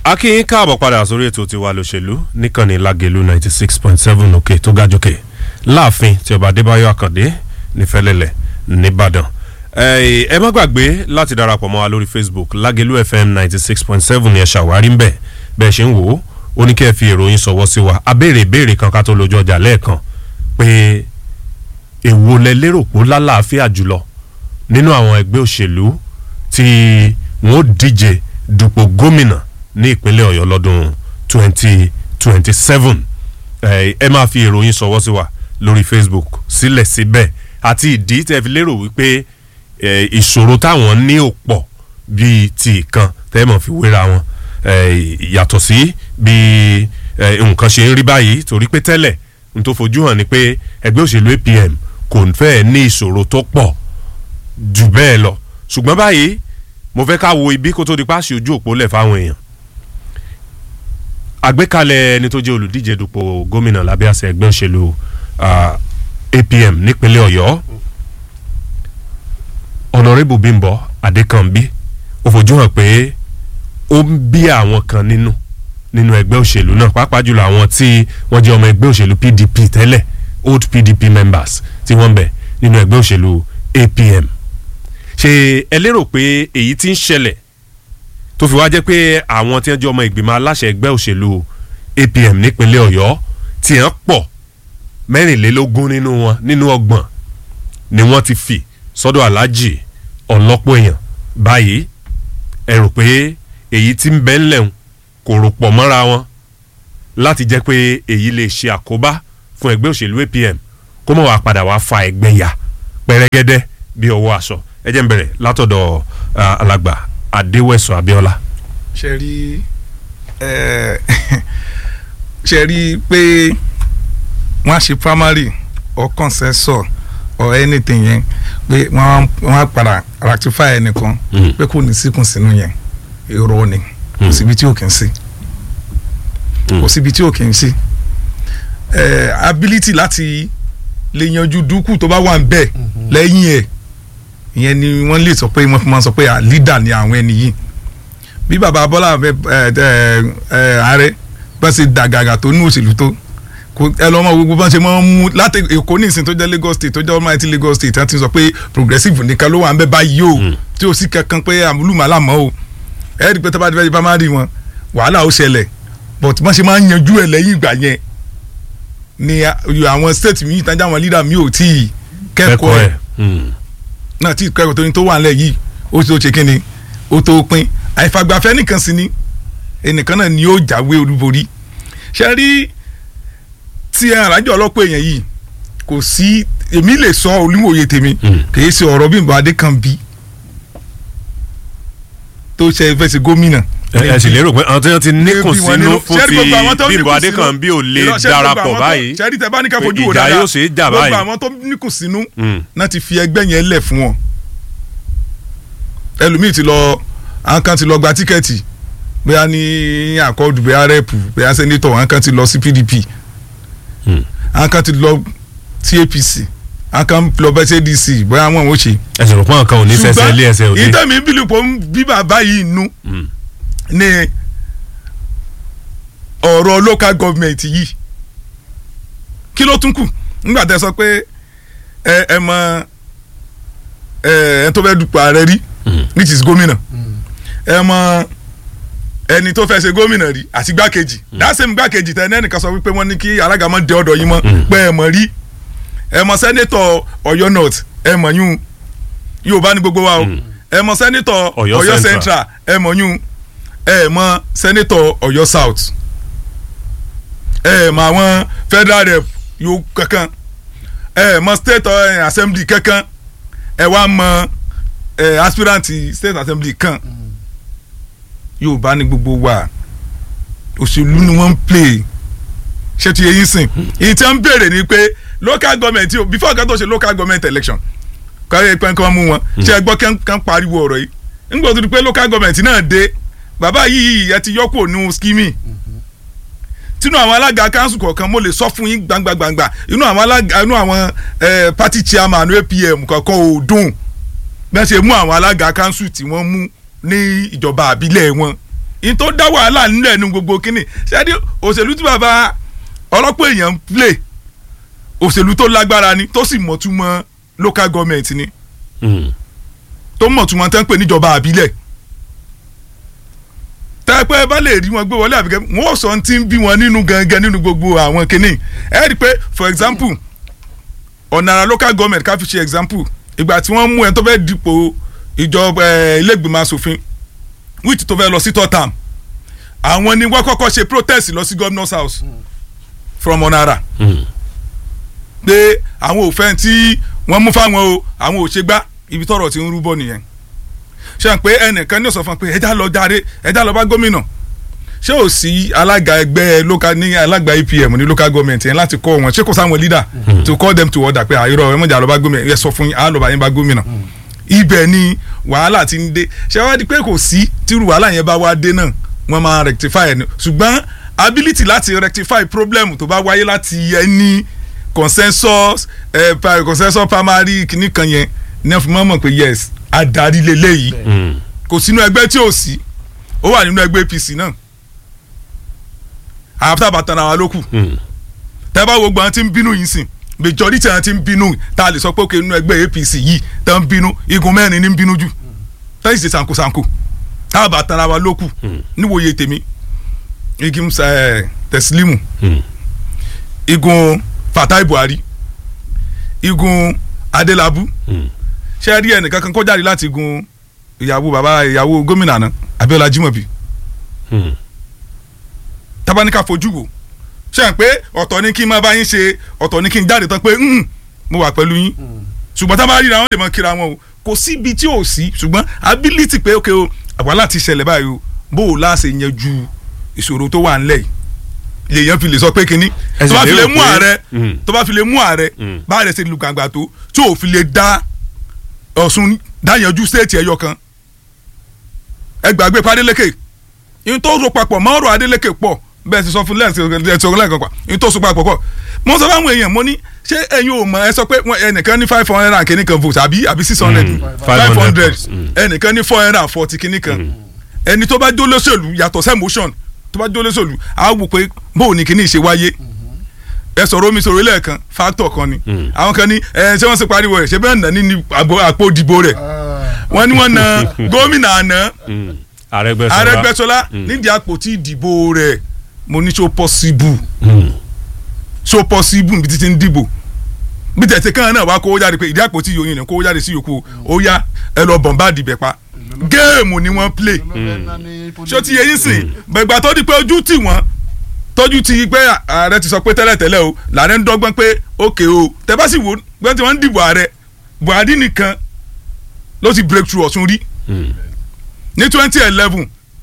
akínyín káàbọ̀ padà sórí ètò tiwa lòṣèlú níkànnì lágẹ̀lú ninety six point seven òkè tó ga jókè láàfin tí ọba adébáyọ̀ àkàndé nífẹ̀lẹ́lẹ̀ nìbàdàn ẹ má gbàgbé láti darapọ̀ mọ́ wa lórí facebook lágẹ̀lú fm ninety six point seven ẹ̀ ṣàwárí ńbẹ̀ bẹ́ẹ̀ ṣe ń wò ó ó ní kí ẹ fi ìròyìn sọ̀wọ́ sí wa abéèrè ìbéèrè kan ká tó lójú ọjà lẹ́ẹ̀kan pé èwo lẹ lérò pé ó lálàáfíà jùlọ nínú àwọn ẹgbẹ́ òṣèlú tí wọ́n díje dupò gómìnà ní ìpínlẹ̀ ọ̀yọ́ lọ́dún twenty twenty seven ẹ máa fi ìròyìn sọ̀wọ́ sí wa lórí facebook sílẹ̀ síbẹ̀ àti ìdí tẹ́ fi lérò wípé ìṣòro táwọn ní ò pọ̀ bíi ti ìkan tẹ́ mọ̀ fi wéra wọn yàtọ̀ sí bí nǹkan ṣe ń rí báyìí torí pé tẹ́lẹ̀ n tó fojú hàn ni pé ẹgbẹ́ òṣèlú apm kò fẹ́ ní ìṣòro tó pọ̀ jù bẹ́ẹ̀ lọ ṣùgbọ́n báyìí mo fẹ́ ká wo ibi kó tó di páṣí ojú òpó lẹ̀ fáwọn èèyàn àgbékalẹ̀ ẹni tó jẹ́ olùdíje dupò gómìnà lábẹ́ àṣẹ ẹgbẹ́ òṣèlú apm nípínlẹ̀ ọ̀yọ́ ọ̀nàrẹ́bù bímbọ adékànbí ó fojú hàn pé ó ń bí àwọn kan nínú nínú ẹgbẹ́ òṣèlú náà pàápàá jùlọ àwọn tí wọ́n jẹ́ ọmọ ẹgbẹ́ òṣèlú pdp tẹ́lẹ̀ old pdp members tí wọ́n ń bẹ nínú ẹgbẹ́ òṣèlú apm ṣe ẹ lérò pé èyí tí ń ṣẹlẹ̀ tó fi wá jẹ́ pé àwọn tí wọ́n jẹ́ ọmọ ìgbìmọ̀ aláṣẹ ẹgbẹ́ òṣèlú apm nípínlẹ̀ ọ̀yọ́ tí wọ́n pọ̀ mẹ́rìnlélógún nínú wọn nínú ọgbọ̀n ni wọ́n ti fì sọ́dọ̀ aláàjì ọ̀lọ́pọ̀ èèyàn báyìí ẹ rò pé èyí tí ń bẹ́ ńlẹ̀ ń kò rò pọ̀ mọ́ra wọn láti jẹ́ pé èyí lè ṣe àkóbá fún ẹgbẹ́ òṣèlú apm kó mọ̀ wá padà wá fa ẹgbẹ́ yà pẹ́rẹ́gẹ́dẹ́ bí ọwọ́ aṣọ ẹ jẹ́ ń bẹ̀rẹ̀ látọ̀dọ̀ alàgbà adéwẹ̀sọ abíọ́lá. ṣe rí ṣe rí pé wọ́n á ṣe primary or consensus or anything yẹn pé wọ́n á padà rectify ẹnìkan pé kò ní síkùn sínú yẹn irọ́ ni kò síbi tí ò kì í sí kò síbi tí ò kì í sí ability láti lè yanjú dúkù tó bá wà ń bẹ̀ lẹ́yìn ẹ̀ ìyẹn ni wọ́n lè sọ pé wọ́n fi máa sọ pé leader ni àwọn ẹni yìí bí baba bọ́lá ààrẹ bá ṣe dàgàgà tó ní òṣèlú tó ẹ lọ́ mọ gbogbo bá ṣe máa ń mú láti èkó ní ìsìn tó jẹ́ lagos state tó jẹ́ almighty lagos state wọ́n ti sọ pé progressive nìkan ló wà ń bẹ́ báyìí o tí o sì kankan pé àmúlùmálà mọ́ o ẹ rí i pé tó bá ti fẹ́ di primary wọn wàhálà ó ṣẹlẹ̀ but wọ́n ṣe máa ń yanjú ẹ̀ lẹ́yìn ìgbà yẹn ni àwọn state mi ìtajà àwọn leader mi ò tí ì kẹ́kọ̀ọ́ ẹ̀ náà tí kẹ́kọ̀ọ́ tó ní tó wà nílẹ̀ yìí ó ti tó ṣe kínni ó tó pín àìfagbafẹ́ nìkan sí ni ẹnìkan náà ni ó jáwé olúborí ṣe rí tí arájọ ọlọ́pọ̀ èèyàn yìí kò sí èmi lè sọ olúwòye tèmi kì í ṣe ọ̀rọ̀ Bímbọ́ Adékànbí tó ṣe fẹ́ ṣe gómìnà ẹ sì lérò pé àwọn tí wọn ti níkùn sínú fún ti Bímbọ́ Adékànbí ò lè darapọ̀ báyìí sẹ́rí tẹ bá ní ká fojú wò ìjà dáadáa yóò ṣe é jà báyìí gbogbo àwọn tó níkùn sínú náà ti fi ẹgbẹ́ yẹn lẹ̀ fún wọn ẹlòmíì ti lọ àwọn kan ti lọ gba tíkẹ́ẹ̀tì bóyá ní àkọọ́dù bóyá rẹ́ẹ̀pù bóyá sẹ́nétọ̀ àwọn kan ti lọ sí PDP àwọn kan ti lọ sí APC àwọn kan lọ bẹ́ẹ̀ sí ADC bóyá wọn ò ṣe. ẹsẹ̀ rò pé àwọn kan ò ní fẹsẹ̀ ilé ẹsẹ̀ òde. ìtẹ̀mí bílùpọ̀ bí bàbá yìí nú ní ọ̀rọ̀ local government yìí kí ló tún kù nígbà tẹ́ sọ pé ẹ ẹ mọ ẹ ẹ tó fẹ́ dupò ààrẹ rí which is gómìnà ẹ mọ ẹni tó fẹ́ ṣe gómìnà rí àti gbákejì that same gbákejì tẹ ẹnìkan sọ wípé wọ́n ní kí alága mọ́ dé ọ̀dọ̀ yín mọ́ pé ẹ mọ̀ rí ẹ mọ sẹ́nétọ̀ ọ̀yọ́ north ẹ mọ̀ yún yorùbá ní gbogbo wa o ẹ mọ sẹ́nétọ̀ ọ̀yọ́ central ẹ mọ̀ yún ẹ mọ sẹ́nétọ̀ ọ̀yọ́ south ẹ mọ àwọn federal rep yóò kankan ẹ mọ state assembly kankan ẹ wá mọ ẹ aspirant state assembly kan yorùbá ní gbogbo wa òṣèlú ni wọ́n ń play ṣé ti yẹyin sìn èyí tí wọ́n ń béèrè ni pé local government yìí before kan tó ṣe local government election káyọ̀ ìpẹ́ kan mú wọn ṣé ẹ gbọ́ kán pariwo ọ̀rọ̀ yìí nígbà tó di pé local government náà dé bàbá yìí ẹ ti yọkù ònú skimi tínú àwọn alága council kọ̀ọ̀kan mo lè sọ fún yín gbangba gbangba inú àwọn alága inú àwọn party chairman apm kọ̀ọ̀kan ò dùn bí wọ́n ṣe mú àwọn alága council tí wọ́n mú ní ìjọba àbílẹ̀ wọn in tó dá wàhálà nílẹ̀ nu gbogbo kínní ṣáàdì òṣèlú tí bàbá ọlọ́pọ̀ èèyàn ń play òṣèlú tó lágbára ni tó sì mọ̀túmọ̀ local government ni Mm. tó mọ̀túmọ̀ tẹ́ ń pè níjọba àbílẹ̀ tẹ́pẹ́ bá lè rí wọn gbé wọlé àbíkẹ́ wọn ò sọ ti ń bí wọn nínú gangan nínú gbogbo àwọn kínní ẹ rí i pé for example ọ̀nàrà local government ká fi ṣe example ìgbà tí wọ́n mú ẹ tó fẹ́ dipò ìjọba ẹ, ilé ìgbìmọ̀ asòfin which tó fẹ́ lọ sí third term àwọn ni wọ́n kọ́kọ́ ṣe protest lọ sí governor's house from ọ̀nàrà Mm. pé àwọn ò fẹ́ tí wọ́n mú fáwọn o àwọn ò ṣe gbá ibi tọ́rọ̀ ti ń rúbọ nìyẹn ṣe hàn pé ẹnìkan ní ọ̀sán fún un pé ẹja lọ jáde ẹja lọ bá gómìnà ṣé ò sí alága ẹgbẹ́ local ní alága APM ní local government yẹn láti kọ́ wọn ṣé kò sáwọn leader to call them to order pé àyọrọ ẹ mọ̀jà lọ bá gómìnà ẹ sọ fún yín á lọ bá yín bá gómìnà ibẹ̀ ni wàhálà ti ń dé ṣé wá di pé kò sí tírú wàhálà yẹn bá wá dé náà wọ́n máa rectify ẹ̀ ní ṣùgbọ́n ability láti rectify problem tó bá wáyé láti ẹni consensus eh, pa- consensus primary kìíní kan yẹn ní ẹ fi mọ́ mọ̀ pé yes adarí leléyìí Mm. kò sínú ẹgbẹ́ tí ò sí ó wà nínú ẹgbẹ́ APC náà àyàfi bàtàn àwa ló kù Mm. tẹ́ bá wo gbọ́n tí ń bínú yìí sìn majority àwọn tí ń bínú tá a lè sọ pé òkè nínú ẹgbẹ́ APC yìí tá ń bínú igun mẹ́rin ní ń bínú jù tá ìṣe sankosanko tá a bàtàn àwa ló kù níwòye tèmi igun ẹ, Teslimu Mm. igun Fatai Buhari igun Adelabu Mm. ṣé ẹ rí ẹnìkan kan kó jáde láti igun ìyàwó bàbá ìyàwó gómìnà náà Abíọ́lá Jimobi Mm. tabaníkà fojú wò ṣe hàn pé ọ̀tọ̀ ni kí n máa bá yín ṣe ọ̀tọ̀ ni kí n jáde tán pé "Mm, mo wà pẹ̀lú yín ṣùgbọ́n tá a bá ríra wọn lè mọ kíra wọn o kò síbi tí ò sí ṣùgbọ́n ability pé ok o àwa láti ṣẹlẹ̀ báyìí o bó o láṣẹ yanjú ìṣòro tó wà ńlẹ̀ yìí lèèyàn fi lè sọ pé kínní Ẹ sì tó bá fi lè lérò mú pé- ààrẹ Mm. tó bá fi lè mú ààrẹ Mm. bá ààrẹ ṣe lu gbàgbà tó tí ò fi lè dá Ọ̀ṣun dáyanjú stéètì ẹ̀yọ kan ẹ gbàgbé pa Adeleke yín tó so papọ̀ mọ́ ọ̀rọ̀ Adeleke pọ̀ bẹ́ẹ̀ ti sọ fún lẹ́ẹ̀sì lẹ́ẹ̀kan pa yín tó so papọ̀ pọ̀ mo sọ fáwọn èèyàn mo ní ṣé ẹ̀yin ò mọ̀ ẹ sọ pé wọ́n- ẹnìkan ní five hundred and kìíní kan vote àbí àbí six hundred Mm, five hundred 500, mm. ẹnìkan ní four hundred and forty kìíní kan ẹni tó bá jó lóṣèlú yàtọ̀ sí emotion tó bá jó lóṣèlú á wò pé bóun ni kìíní ṣe wáyé ẹ sọ̀rọ̀ omi sọ̀rọ̀ lẹ́ẹ̀kan factor kan ni Mm. àwọn kan ní ẹ ṣé wọ́n ṣe pariwo rẹ̀ ṣé bẹ́ẹ̀ nà ní ní àgbo- àpò ìdìbò rẹ̀ wọ́n ní wọ́n na gómìnà àná Mm. Arẹ́gbẹ́ṣọlá Arẹ́gbẹ́ṣọlá nídìí àpótí ìdìbò rẹ̀ mo ní so possible Mm. so possible níbi títí ń dìbò bí tẹ̀sí kan náà wá kó jáde pé ìdí àpótí yòóyìn ni kó jáde sí yòókù ó yá ẹ lọ bọ̀n bá dìbẹ̀ pa géèmù ni wọ́n play ṣó ti yẹ yín sìn gbẹ̀gbà tó di pé ojú tì wọ́n tọ́jú ti pé ààrẹ ti sọ pé tẹ́lẹ̀tẹ́lẹ̀ o làárẹ̀ ń dọ́gbọ́n pé òkè o tẹ́ bá sì wò gbọ́n tí wọ́n ń dìbò ààrẹ Buhari nìkan ló ti break through Ọ̀ṣun rí Mm. ní twenty eleven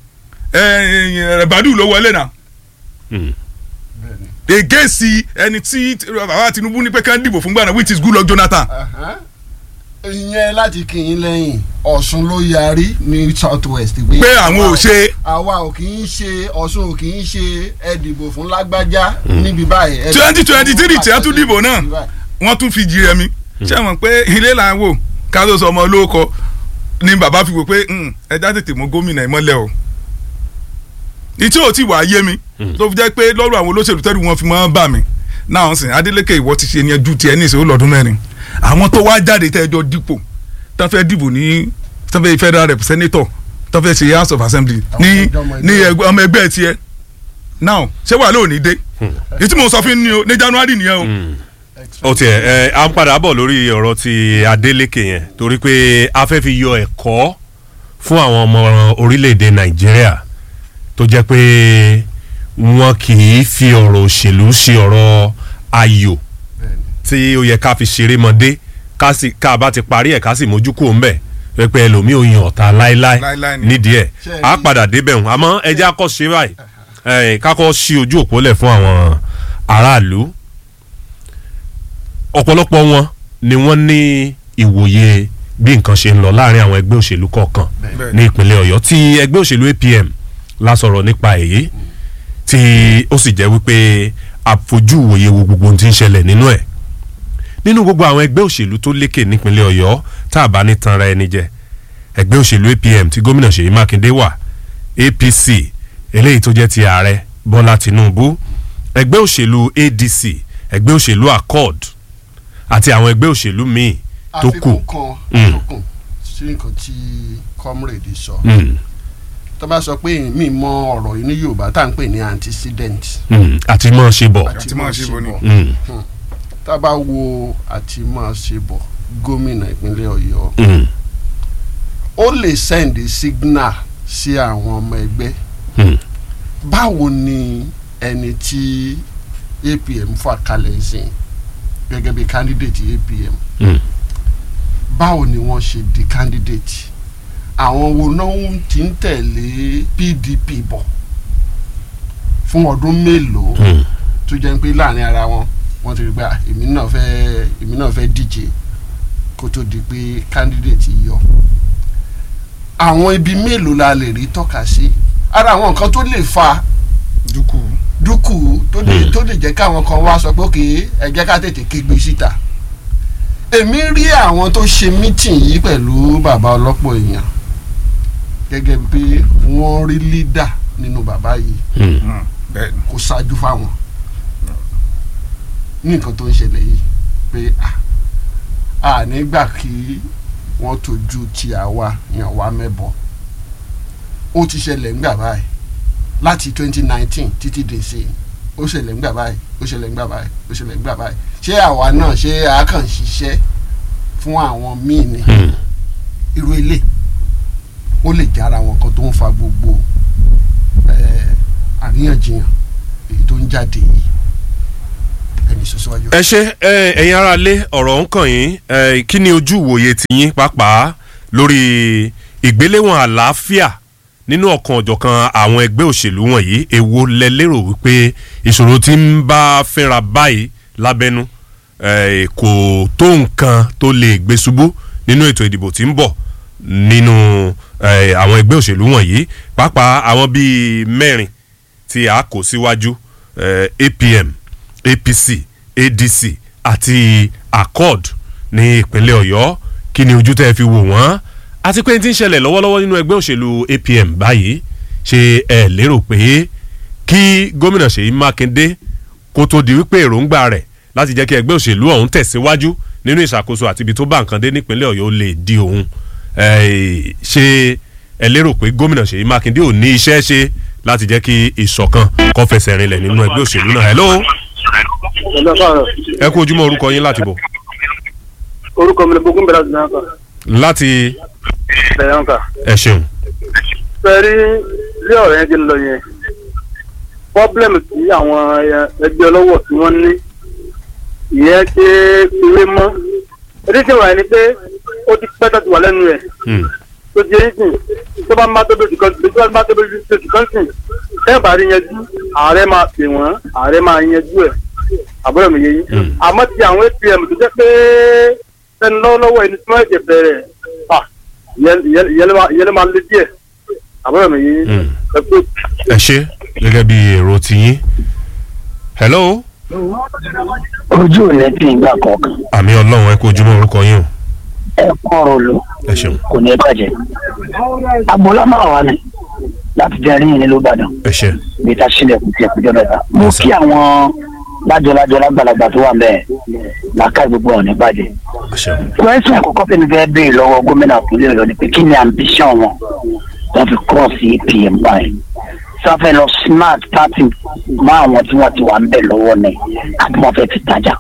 Badu ló wọlé náà Mm. against ẹni tí bàbá Tinubu ní pé kán dìbò fún gbàdán which is Goodluck Jonathan ìyẹn láti kí yín lẹ́yìn Ọ̀ṣun ló yarí ní south west. pé àwọn ò ṣe àwa ò kì í ṣe Ọ̀ṣun ò kì í ṣe ẹ dìbò fún lágbájá níbi báyìí. ẹ twenty dìbò twenty fún three tí a tún dìbò náà níbi báyìí. wọ́n tún fi jí rẹmi ṣé mọ̀ pé ilé là ń wò ká tó sọ ọmọ olóko ni bàbá fi wò pé "Hmm, ẹja tètè mú gómìnà ẹ̀ mọ́lẹ̀ o ìtí ò tí wàá yé mi tó fi jẹ́ pé lọ́rọ̀ àwọn olóṣèlú tẹ́lẹ̀ wọn fi mọ́ bà mí náà sìn Adeleke ìwọ ti ṣe ní ẹjú tiẹ̀ ní ìṣòro lọ́dún mẹ́rin àwọn tó wá jáde tẹ́jọ́ dípò tán fẹ́ dìbò ní tán fẹ́ federal representative tán fẹ́ ṣe house of assembly ní ní ẹgbẹ́- ọmọ ẹgbẹ́ tiẹ̀ now ṣé wàá lóòní dé ìtí mo sọ fún ni o ní January nìyẹn o Mm. ó tiẹ̀ ẹ à ń padà bọ̀ lórí ọ̀rọ̀ ti Adeleke yẹn torí pé a fẹ́ fi yọ ẹ̀kọ́ fún àwọn ọmọ orílẹ̀-èdè Nàìjíríà tó jẹ́ pé wọn kì í fi ọ̀rọ̀ òṣèlú ṣe ọ̀rọ̀ ayò tí ó yẹ ká fi ṣeré mọ́dé ká sì ká a bá ti parí ẹ̀ ká sì mójú kúrò ńbẹ̀ pé ẹlòmíì ò yan ọ̀tá láéláé Láéláé ni. nídìí ẹ̀ Ṣé ẹ á rí- padà débẹ̀ hùn àmọ́ ẹ jẹ́ akọ́ ṣe báyìí ẹ̀ kákọ́ ṣí ojú òpó lẹ̀ fún àwọn aráàlú ọ̀pọ̀lọpọ̀ wọn ni wọ́n ní ìwòye bí nǹkan ṣe ń lọ láàrin àwọn ẹgbẹ́ òṣèlú kọ̀ọ̀kan Bẹ́ẹ̀. ní ìpínlẹ̀ ọ̀yọ́ tí ẹgbẹ́ òṣèlú APM la sọ̀rọ̀ nípa èyí tí ó sì jẹ́ wípé àfojú ìwòye wo gbogbo ohun tí ń ṣẹlẹ̀ nínú ẹ̀ nínú gbogbo àwọn ẹgbẹ́ òṣèlú tó lékè nípínlẹ̀ ọ̀yọ́ tá a bá ní tanra ẹni jẹ ẹgbẹ́ òṣèlú APM tí gómìnà Ṣèyí Mákindé wà apc eléyìí tó jẹ́ ti ààrẹ bọ́lá tinubu ẹgbẹ́ òṣèlú adc ẹgbẹ́ òṣèlú accord àti àwọn ẹgbẹ́ òṣèlú míì tó kù àfikún kan Mm. tó kù sí nǹkan tí comrade sọ Mm, tó bá sọ pé mi mọ ọ̀rọ̀ yìí ní yorùbá tá à ń pè ní antecedent mm, àti mọ́ ṣe bọ̀ Àti máa ṣe bọ̀ ni. Mm, tá a bá wo àti máa ṣe bọ̀ gómìnà ìpínlẹ̀ ọ̀yọ́ mm, ó lè send a signal sí àwọn ọmọ ẹgbẹ́ mm, báwo ni ẹni tí apm fà kalẹ̀ sí gẹ́gẹ́ bí candidate apm mm, báwo ni wọ́n ṣe di candidate àwọn wo náà ti ń tẹ̀lé pdp bọ̀ fún ọdún mélòó mm, tó jẹ́ pé láàrin ara wọn wọ́n ti rí gbà èmi náà fẹ́ èmi náà fẹ́ díje kó tó di pé candidate yọ àwọn ibi mélòó la lè rí tọ́ka sí ara àwọn nǹkan tó lè fa dúkù dúkù tó lè Hmm. tó lè jẹ́ káwọn kan wá sọ pé òkè ẹ jẹ́ ká tètè kégbe síta èmi rí àwọn tó ṣe mítìn yìí pẹ̀lú bàbá ọlọ́pọ̀ èèyàn gẹ́gẹ́ bí wọ́n rí lídà nínú bàbá yìí mm. Mm, bẹ́ẹ̀ ni. kó ṣáájú fáwọn ní nǹkan tó ń ṣẹlẹ̀ yìí pé à à nígbà kí wọ́n tójú ti àwa yàn wá mẹ́bọ̀ ó ti ṣẹlẹ̀ ńgbà báyìí láti twenty nineteen títí dé sí i ó ṣẹlẹ̀ ńgbà báyìí ó ṣẹlẹ̀ ńgbà báyìí ó ṣẹlẹ̀ ńgbà báyìí ṣé àwa náà ṣé a kàn ṣiṣẹ́ fún àwọn míì ni Mm. irú ilé ó lè jẹ́ ara wọn kan tó ń fa gbogbo eh, àríyànjiyàn èyí tó ń jáde yìí ẹni sọ síwájú. ẹ ṣe ẹ, ẹ̀yin ará lé ọ̀rọ̀ ń kàn yín ẹ, kí ni ojú ìwòye tiyín pàápàá lórí ìgbéléwọ̀n àlàáfíà nínú ọ̀kan ọ̀jọ̀kan àwọn ẹgbẹ́ òṣèlú wọ̀nyí èwo lẹ lérò wípé ìṣòro tí ń bá fínra báyìí lábẹ́nú ẹ, kò tó nǹkan tó lè gbé ṣubú nínú ètò ìdìbò tí ń bọ̀ nínú ẹ, àwọn ẹgbẹ́ òṣèlú wọ̀nyí pàápàá àwọn bíi mẹ́rin tí a kò síwájú eh, apm apc adc àti accord ní ìpínlẹ̀ ọ̀yọ́ kí ni ojú tẹ́ ẹ fi wò wọ́n àti pé n ti ń ṣẹlẹ̀ lọ́wọ́lọ́wọ́ nínú ẹgbẹ́ òṣèlú apm báyìí ṣe ẹ lérò pé kí gómìnà ṣèyí mákindé kó tó di wípé èròǹgbà rẹ̀ láti jẹ́ kí ẹgbẹ́ òṣèlú ọ̀hún tẹ̀síwájú nínú ìṣàkóso àti ibi tó bá nǹkan dé nípínlẹ̀ ọ̀yọ́ lè di òun Eh, ṣé ẹ lérò pé gómìnà ṣèyí mákindé ò ní iṣẹ́ ṣe láti jẹ́ kí ìṣọ̀kan kó fẹsẹ̀ rinlẹ̀ nínú ẹgbẹ́ òṣèlú náà hello Ẹ̀lọ́ sọ̀rọ̀. ẹ kú ojúmọ́ orúkọ yín láti bọ̀ Orúkọ mi ni Bógún bẹ̀rẹ̀ àdúrà kan. láti Bẹ̀rẹ̀ ọ̀nkà. ẹ ṣeun Fẹ́rí ilé ọ̀rẹ́ yẹn ti lọ yẹn. Pọ́blẹ́mù tí àwọn ẹgbẹ́ ọlọ́wọ̀ tí wọ́n ní. Ìyẹn ṣe ewé mọ́. Èdè tí wà ní pé ó ti pẹ́ tó ti wà lẹ́nu rẹ̀. Hmm. Tó ti yẹn sìn. Tó bá má tóbi oṣù kan tó bá má tóbi oṣù kan sìn. Tẹ́ bá rí yanjú, ààrẹ máa pè wọ́n, ààrẹ máa yanjú ẹ̀. Àbúrò mi yé yín. Hmm. Àmọ́ ti àwọn APM tó jẹ́ pé ẹni lọ́wọ́lọ́wọ́ ẹni tí wọ́n ẹ̀jẹ̀ bẹ̀rẹ̀ ah ìyẹn ìyẹn ìyẹn ló máa- ìyẹn ló máa lé díẹ̀ àbúrò mi yìí Hmm. ẹ pé ẹ ṣe gẹ́gẹ́ bí èrò tiyín hello ojú ò ní bí ìgbà kọ̀ọ̀kan àmì ọlọ́run ẹ kú ojúmọ́ orúkọ yín o ẹ kọ́rọ̀ lò ẹ ṣeun kò ní bàjẹ́ agboola máa wà ní láti jẹ́ rí ìnílò ìbàdàn ẹ ṣe bí ta sílẹ̀ kù sí ẹ̀kújọ́ mẹ́ta mo Yes, sir. kí àwọn lájọlájọ lágbàlagbà tó wà ń bẹ́ẹ̀ làákà gbogbo ọ̀ ní bàjẹ́ ẹ ṣeun kwẹ́sìn àkọ́kọ́ tí mi fẹ́ béèrè lọ́wọ́ gómìnà ìpínlẹ̀ ọ̀yọ́ ni pé kí ni ambition wọn wọ́n fi cross apm báyìí sáfẹ́ lọ smart party mọ́ àwọn tí wọ́n ti wà ń bẹ̀ lọ́wọ́ ni àbí wọ́n fẹ́ fi tajà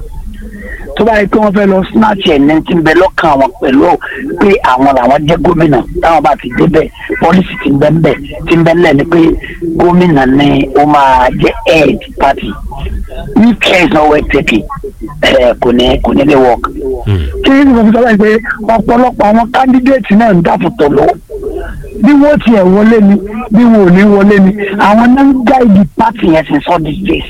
tó bá yẹ pé wọ́n fẹ́ lọ snatch ẹ̀ ní ti ń bẹ lọ́kàn àwọn pẹ̀lú pé àwọn làwọn jẹ́ gómìnà táwọn bá ti débẹ̀ pọ́lísì ti ń bẹ ńbẹ̀ ti ń bẹ ńlẹ̀ ni pé gómìnà ni ó máa jẹ́ head party if care is not well taken ẹ̀ kò ní kò ní lè work. kí ni mo fi sọ báyìí pé ọ̀pọ̀lọpọ̀ àwọn candidate náà ń dàpọ̀tọ̀ lọ bí wọ́n tiẹ̀ wọlé ni bí wọn ò ní wọlé ni àwọn náà ń gáìdì party yẹn since all these days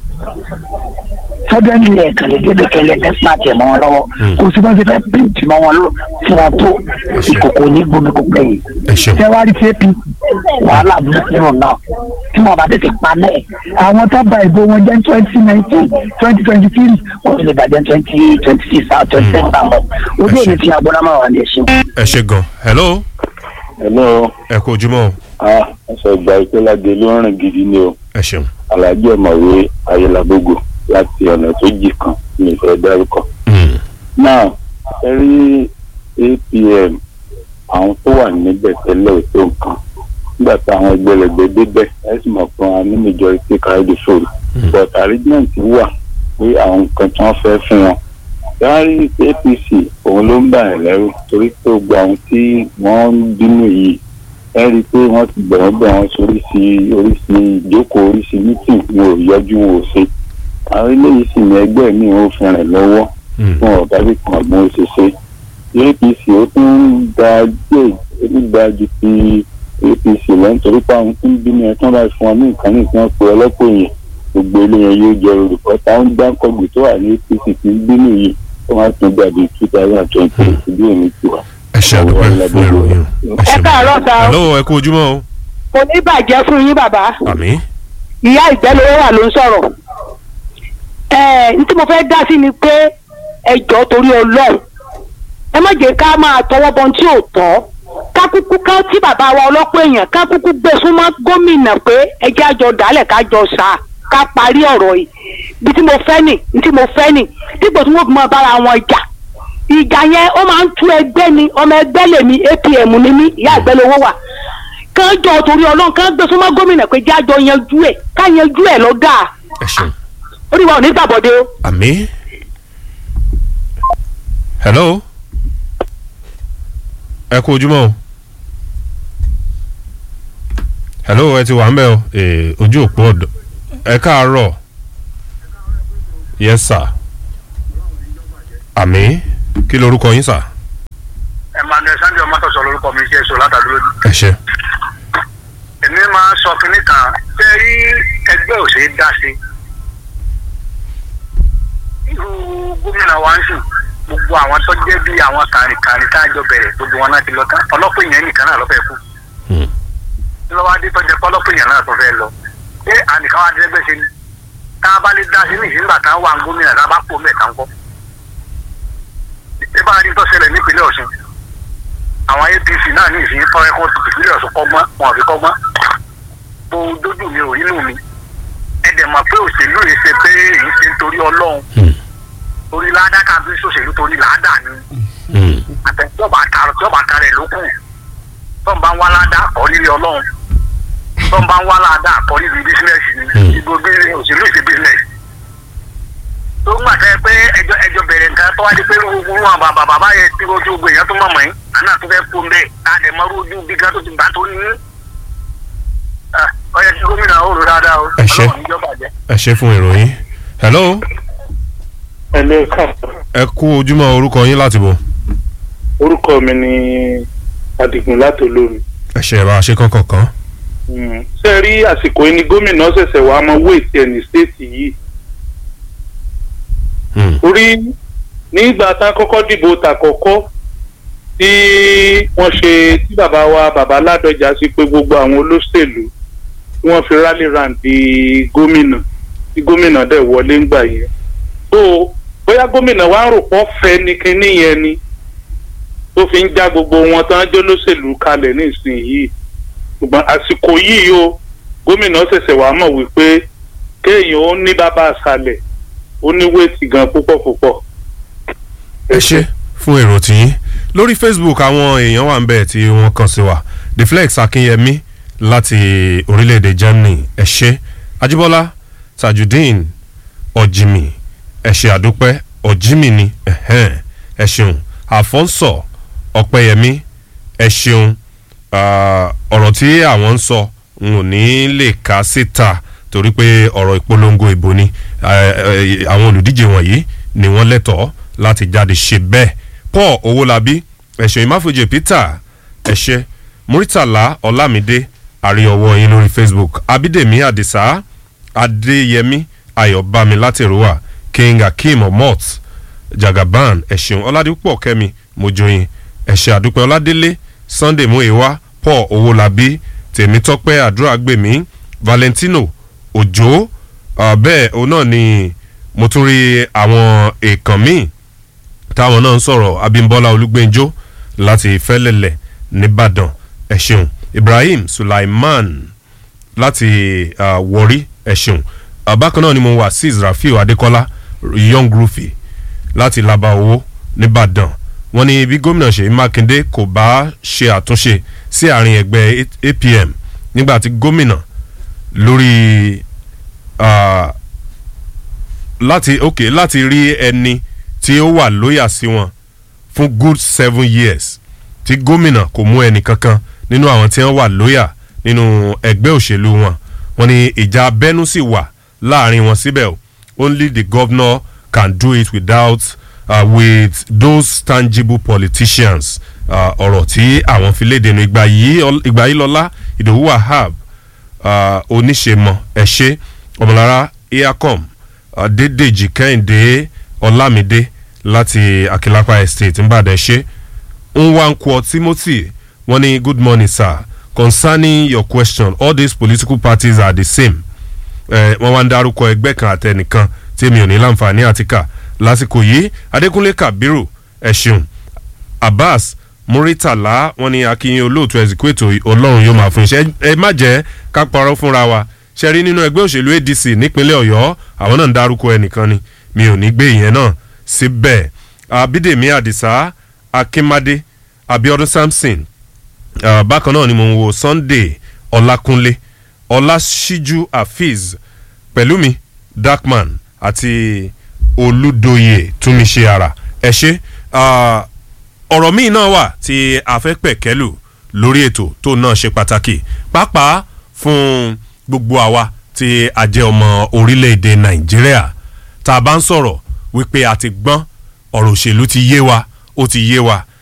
sọdọ́nì lẹ̀ kàlẹ́ débi kẹlẹ́ tẹ́sán tẹ̀ mọ́ wọn lọ́wọ́ kò sí bá ṣe fẹ́ píǹtì mọ́ wọn lọ fún wọn tó ìkòkò ní gbomi kò pẹ́yì. ẹ ṣeun tẹ́wárí tap wàhálà burúkú náà tí wọn bá tètè pa náà àwọn tó ba ìbò wọn jẹ́ twenty nineteen twenty twenty three wọ́n ti lè bàjẹ́ twenty twenty six out twenty seven àmọ́ ojú òní ti agbọ́dá máa wà ní ẹ̀ṣin. ẹ ṣe gan hello hello ẹ kú ojúmọ́ o a ẹsẹ̀ ìgbà ìpínlẹ̀ ló ń rìn gidi ni o ẹ ṣeun alájọ ọ̀mọ̀wé ayélujábógo láti ọ̀nà tó jì kan ní ìfẹ́ dárúkọ. Mm. náà ẹ rí apm àwọn tó wà níbẹ̀ tẹ́lẹ̀ ò tó nǹkan nígbà tí àwọn ẹgbẹ̀lẹ̀gbẹ̀ débẹ̀ ẹ sì mọ̀ pé wọn ní majority carry the vote but arrangement wà pé àwọn nǹkan tí wọ́n fẹ́ fún wọn yàrá apc òun ló ń bà ẹ́ lẹ́rù torí pé gbogbo àwọn tí wọ́n ń bínú yìí ẹ rí i pé wọ́n ti bẹ̀rẹ̀ bẹ̀ wọ́n sórí sí orí sí ìjókòó orí sí meeting wọn ò yọjú wọn ò ṣe àwọn eléyìí sì ní ẹgbẹ́ mi ò fi rìn lọ́wọ́ Mm. fún ọ̀gá bí kan àgbọn òṣìṣẹ́ apc ó tún ń da díẹ̀ nígbà ju ti apc lọ nítorí pé àwọn tó ń bínú ẹ tán láì fún wọn ní nǹkan ní ìpínlẹ̀ pé ọlọ́pọ̀ èèyàn gbogbo eléyẹn yóò jẹ olùkọ́ táwọn gbáǹkọ́gbì tó wà ní apc ti ń bínú yìí ó máa tún dàbí two thousand and twenty ìdí èmi tiwa. ẹ ṣe àdúpẹ́ fún ìròyìn ẹ ẹ ṣeun. káàárọ̀ sá o hello ẹ kú ojúmọ́ o kò ní bàjẹ́ fún yín bàbá àmì ìyá ìgbẹ́lówó wà ló ń sọ̀rọ̀ ẹ n tí mo fẹ́ dá sí ni pé ẹ jọ̀ọ́ torí ọlọ́run ẹ má jẹ́ ká máa tọwọ́ bọ tí ò tọ́ ká kúkú ká tí bàbá wa ọlọ́pọ̀ èèyàn ká kúkú gbé súnmọ́ gómìnà pé ẹ jẹ́ àjọ dálẹ̀ ká jọ sà ká parí ọ̀rọ̀ yìí bí tí mo fẹ́ nì ní tí mo fẹ́ nì dípò tí wọ́n fi máa bára wọn jà ìjà yẹn ó máa ń tú ẹgbẹ́ ni ọmọ ẹgbẹ́ lèmi apm ni mí ìyá ìgbẹ́lówó wà kán jọ torí ọlọ́run kán gbé súnmọ́ gómìnà pé jẹ́ àjọ yanjú ẹ̀ ká yanjú ẹ̀ lọ́gà ẹ ṣeun. orí wa ò ní gbàbọ̀dé o. àmì. hello ẹ kú ojúmọ́ o hello ẹ ti wà ń bẹ̀ o Eh, ojú òpó ọ̀dọ̀ ẹ káàárọ̀ yes sir àmì kí lorúkọ yín sir emmanuel sunday ọmọtọsọ lórúkọ mi ṣe é so látàdúró ẹ ṣe èmi máa ń sọ kínní kan ṣé rí ẹgbẹ́ òṣèré dá sí irú gómìnà wa ń sùn gbogbo àwọn tó jẹ́ bí àwọn kàrìnkàrìn tá a jọ bẹ̀rẹ̀ gbogbo wọn náà ti lọ tán ọlọ́pàá èèyàn nìkan náà lọ́fẹ̀ẹ́ kú Hmm. lọ́wọ́ adé tó jẹ́ pọ́lọ́pàá èèyàn náà tó fẹ́ lọ ṣé ànìkan wa dẹ́gbẹ́ ṣe ni tá a bá lè dá sí ní ìsìngbà tá a wà ń gómìnà tá a bá pò mẹ́ta ń kọ́ ṣé bá a rí tó ṣẹlẹ̀ nípínlẹ̀ ọ̀ṣun àwọn apc náà ní ìsìn tọ́ ẹ̀kọ́ tuntun ìpínlẹ̀ ọ̀ṣun kọ́gbọ́n wọn ò fi kọ́gbọ́n tó dójú mi ò inú mi ẹ dẹ̀ mọ̀ pé òṣèlú yìí ṣe pé èyí ṣe ń torí ọlọ́run Hmm. torí ládàá kan bí sòṣèlú torí làádà ni Hmm. àtẹ̀jọba àtàrà tíjọba àtàrà ẹ̀ ló kù tó ń bá ń wá ládàá kọ́ nílé ọlọ́run tó ń bá ń wá ládàá kọ́ níbi bísínẹ́sì ni Hmm. ìbò bí òṣèlú ìṣe bísínẹ́sì tó ń gbàtẹ́ pé ẹjọ́ ẹjọ́ bẹ̀rẹ̀ nǹkan tó wá di pé gbogbo wọn bàbá bàbá yẹn tí ojú ogun èèyàn tó mọ̀ mọ́ yín àná tó fẹ́ kó ń bẹ́ẹ̀ láti mọ́rú ojú bí gan tó ti gbà tó ní ọyẹ tí gómìnà ó rò dáadáa o Ẹ ṣé. ọlọ́run níjọba jẹ́. ẹ ṣe fún ìròyìn hello ẹlẹ́ ká ẹ kú ojúmọ́ orúkọ yín láti bọ̀ orúkọ mi ni adigun láti olómi. ẹ ṣe bá a ṣe kankan kan ṣé ẹ rí àsìkò yìí ni gómìnà ṣẹ̀ṣẹ̀ wàá mọ wéètì ẹ̀ ní stéètì yìí. Hmm. orí nígbà tá a kọ́kọ́ dìbò tàkọ́kọ́ tí wọ́n ṣe tí bàbá wa bàbá ládọjà sí pé gbogbo àwọn olóṣèlú tí wọ́n fi rally round di gómìnà tí gómìnà dẹ̀ wọlé ńgbà yẹn. tó bóyá gómìnà wa ń rò pọ́ fẹ́ ni kinní yẹn ni tó fi ń já gbogbo wọn tán jẹ́ olóṣèlú kalẹ̀ nísìnyìí ṣùgbọ́n àsìkò yìí o gómìnà ṣẹ̀ṣẹ̀ wàá mọ̀ wípé kéèyàn ó ní bàbá àṣàlẹ̀ ó ní wéètì gan púpọ̀ púpọ̀. ẹ ṣe fún èrò tiyín lórí facebook àwọn èèyàn wà ń bẹ̀ tí wọ́n kàn sí wa the flex akínyẹmí láti orílẹ̀-èdè germany ẹ ṣe ajíbọ́lá tajudeen ọ̀jìmì ẹ ṣe àdúpẹ́ ọ̀jìmì ni ẹ̀hẹ́n, ẹ ṣeun àfọ́nsọ̀ ọ̀pẹ́yẹmí ẹ ṣeun Ah, ọ̀rọ̀ tí àwọn ń sọ n ò ní lè kà síta torí pé ọ̀rọ̀ ìpolongo ìbò ni Eh, eh, àwọn olùdíje wọ̀nyí ni wọ́n lẹ́tọ̀ọ́ láti jáde ṣe bẹ́ẹ̀ paul owólabí ẹ̀ṣẹ̀ ìmáfojì peter ẹ̀ṣẹ̀ muritala ọlámídé àríọwọ́ yín lórí facebook abídèmí àdìsá adéyẹmí ayọ̀bámi látẹ̀rọ̀wà king akeem omot jagaban ẹ̀ṣẹ̀ ọládúpọ̀ kẹ́mi mojoyin ẹ̀ṣẹ̀ àdúpẹ́ ọládélé sunday muewa paul owólabí tèmítọ́pẹ́ àdúràgbèmí valentino òjò uh, bẹ́ẹ̀ òun náà ni mo tún rí àwọn èèkàn míì táwọn náà ń sọ̀rọ̀ abimbola olúgbẹ́njọ́ láti fẹ́lẹ̀lẹ̀ nìbàdàn ẹ̀ ṣeun ibrahim sulaiman láti uh, wọrí ẹ̀sùn uh, bákan náà ni mo wà sí rafiu adekola young rufi láti laba owó nìbàdàn wọn ní bí gómìnà ṣèyí mákindé kò bá ṣe àtúnṣe sí àárín ẹgbẹ́ apm nígbà tí gómìnà lórí uh, láti ok láti rí ẹni tí ó wà lóyà sí wọn fún good seven years tí gómìnà kò mú ẹnì kankan nínú àwọn tí wọn wà lóyà nínú ẹgbẹ́ òṣèlú wọn wọn ni ìjà abẹ́nú sì wà láàrin wọn síbẹ̀ o only the governor can do it without uh, with those tangible politicians ọ̀rọ̀ uh, tí àwọn fi léde nu ìgbà yìí lọ́lá ìdòwú wahab uh, oníṣemọ ẹ̀ṣẹ́ ọmọlára eacom adédèjì kẹ́hìndé ọlámídé láti akilapa estate nìbàdàn ẹ̀ṣẹ́ nwankwo timothy wọ́n ní good morning sir concerning your question all these political parties are the same wọ́n wá ń dárúkọ ẹgbẹ́ kan àtẹnìkan tí mi ò ní láǹfààní àtìkà lásìkò yìí adékúnlé kabiru ẹ̀ṣin abbas muritala wọn ni akínyìn olóòtú ẹ̀sìkúètò ọlọ́run yóò máa fún iṣẹ́ ẹ má jẹ́ ká parọ́ fúnra wa ṣe rí nínú ẹgbẹ́ òṣèlú adc nípínlẹ̀ ọ̀yọ́ àwọn náà ń dárúkọ ẹnìkan ni mi ò ní gbé ìyẹn náà síbẹ̀ abídèmí àdìsá akínmádé abiodun samson uh, bákan náà ni mo ń wo sunday ọlákúnlé ọlásíjú afeez pẹ̀lúmi darkman àti olùdóye túnmíṣe ara ẹ ṣe ọ̀rọ̀ míì náà wà tí a fẹ́ pẹ̀kẹ́lù lórí ètò tó náà ṣe pàtàkì pàápàá fún gbogbo àwa tí a jẹ́ ọmọ orílẹ̀-èdè nàìjíríà tá a bá ń sọ̀rọ̀ wípé a ti gbọ́n ọ̀rọ̀ òṣèlú ti yé wa ó ti yé wa